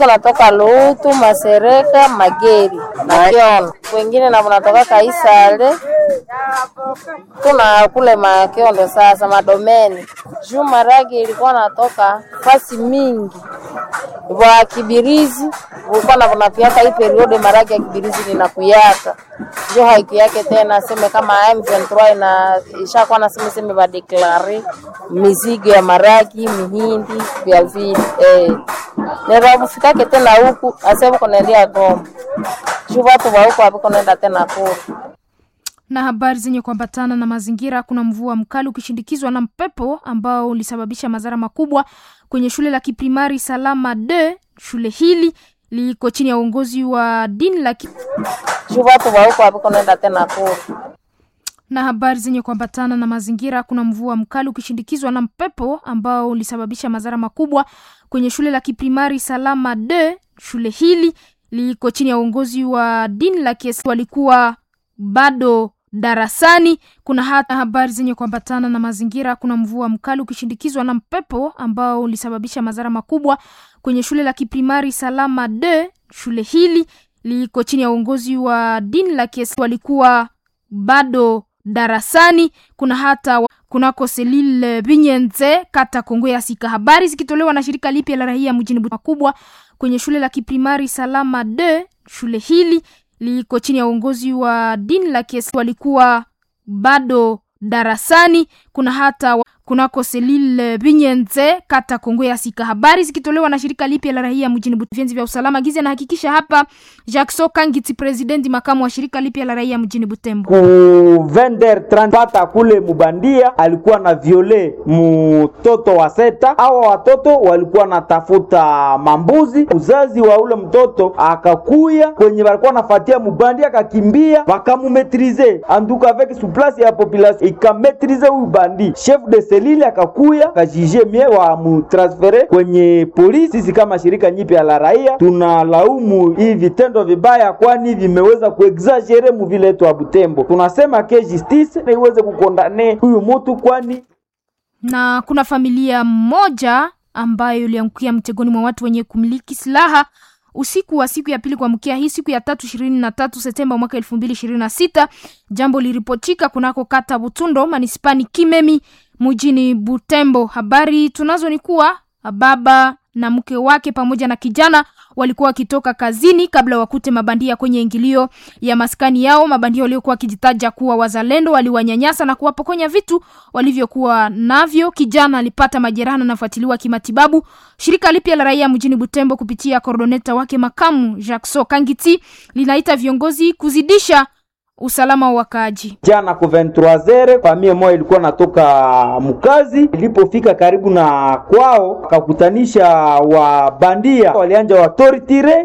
natoka Lutu, Masereka, Mageri na Kiondo, wengine na natoka Kaisale, tuna kule Makiondo sasa Madomeni. Juu maragi ilikuwa natoka fasi mingi wa Kibirizi ulikuwa na kunapiaka hii periode maragi ya Kibirizi linakuyaka juu haikuyake tena, seme kama M23 ina ishakuwa na seme seme badeklare mizigo ya maragi mihindi vya vile eh nerabufikake tena huku asebu kunaendia Goma juu watu wa huku hapo kunaenda tena kule na habari zenye kuambatana na mazingira. Kuna mvua mkali ukishindikizwa na mpepo ambao ulisababisha madhara makubwa kwenye shule la kiprimari Salama de. Shule hili liko chini ya uongozi wa dini la ki... juu watu wa huku hapo kunaenda tena kule na habari zenye kuambatana na mazingira. Kuna mvua mkali ukishindikizwa na mpepo ambao ulisababisha madhara makubwa kwenye shule la kiprimari Salama de. Shule hili liko chini ya uongozi wa dini la Kiislamu, walikuwa bado darasani. Kuna hata habari zenye kuambatana na mazingira. Kuna mvua mkali ukishindikizwa na mpepo ambao ulisababisha madhara makubwa kwenye shule la kiprimari Salama de. Shule hili liko chini ya uongozi wa dini la Kiislamu, walikuwa bado darasani. Kuna hata kunako Selile Binyenze kata Kongo ya Sika. Habari zikitolewa na shirika lipya la raia mjini makubwa kwenye shule la kiprimari Salama de. Shule hili liko chini ya uongozi wa dini la Kiislamu, walikuwa bado darasani. Kuna hata kunako Selile Binyenze kata Kongo ya Sika. Habari zikitolewa na shirika lipya la raia mjini Butembo vya usalama giza nahakikisha hapa Jackson Kangiti, presidenti makamu wa shirika lipya la raia mjini Butembo. ku vender pata kule mubandia alikuwa na viole mtoto wa seta. Hawa watoto walikuwa natafuta mambuzi, uzazi wa ule mtoto akakuya kwenye walikuwa nafatia mubandia, akakimbia wakamumetrize anduka avec souplesse ya population ikametrize huyu bandi. Chef de selile akakuya akajije mie wa mutransfere kwenye polisi. Sisi kama shirika nyipya la raia tunalaumu hii vitendo vibaya, kwani vimeweza kuexagere muvile yetu wa Butembo. Tunasema ke justice na iweze kukondane huyu mutu, kwani na kuna familia moja ambayo iliangukia mtegoni mwa watu wenye kumiliki silaha usiku wa siku ya pili kuamkia hii siku ya tatu ishirini na tatu Septemba mwaka elfu mbili ishirini na sita. Jambo liripotika kunako kata Butundo manispani Kimemi mjini Butembo. Habari tunazo ni kuwa baba na mke wake pamoja na kijana walikuwa wakitoka kazini kabla wakute mabandia kwenye ingilio ya maskani yao. Mabandia waliokuwa wakijitaja kuwa wazalendo waliwanyanyasa na kuwapokonya vitu walivyokuwa navyo. Kijana alipata majeraha na anafuatiliwa kimatibabu. Shirika lipya la raia mjini Butembo kupitia koordoneta wake makamu Jackson Kangiti linaita viongozi kuzidisha usalama wa wakaaji. jana ku 23h famie moja ilikuwa natoka mkazi, ilipofika karibu na kwao wakakutanisha wabandia, walianja watoritire,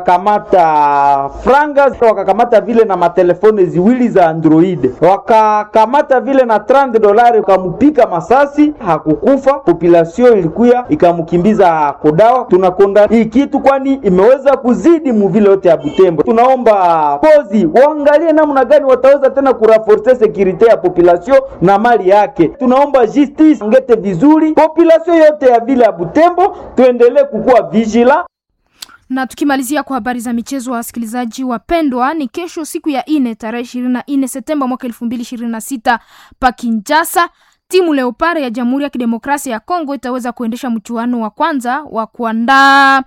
wakakamata franga, wakakamata vile na matelefone ziwili za Android, wakakamata vile na 30 dolari, wakamupika masasi, hakukufa. Population ilikuya ikamkimbiza kodawa. Tunakonda hii kitu, kwani imeweza kuzidi muvile yote ya Butembo. Tunaomba pozi waangalie namna gani wataweza tena kuraforce securite ya population na mali yake. Tunaomba justice ngete vizuri population yote ya vile ya Butembo, tuendelee kukuwa vigila na tukimalizia kwa habari za michezo, wasikilizaji wapendwa, ni kesho siku ya ine tarehe ishirini na nne Septemba mwaka elfu mbili ishirini na sita pa Kinshasa timu Leopard ya Jamhuri ya Kidemokrasia ya Kongo itaweza kuendesha mchuano wa kwanza wa kuandaa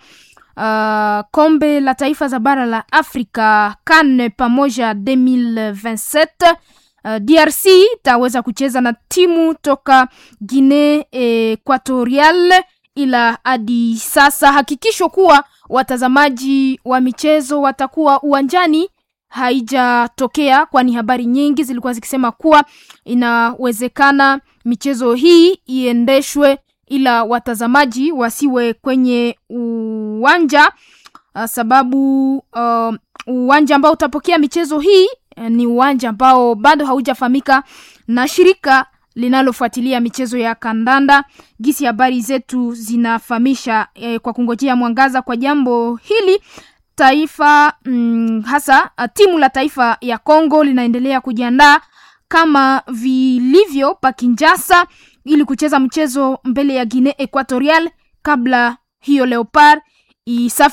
uh, kombe la taifa za bara la Afrika CAN pamoja 2027. Uh, DRC itaweza kucheza na timu toka Guinea Equatorial, ila hadi sasa hakikisho kuwa watazamaji wa michezo watakuwa uwanjani haijatokea, kwani habari nyingi zilikuwa zikisema kuwa inawezekana michezo hii iendeshwe ila watazamaji wasiwe kwenye uwanja uh, sababu uh, uwanja ambao utapokea michezo hii uh, ni uwanja ambao bado haujafahamika na shirika linalofuatilia michezo ya kandanda. Gisi habari zetu zinafahamisha eh, kwa kungojea mwangaza kwa jambo hili taifa mm, hasa uh, timu la taifa ya Kongo linaendelea kujiandaa kama vilivyo pa Kinshasa ili kucheza mchezo mbele ya Guinea Equatorial kabla hiyo Leopard isafi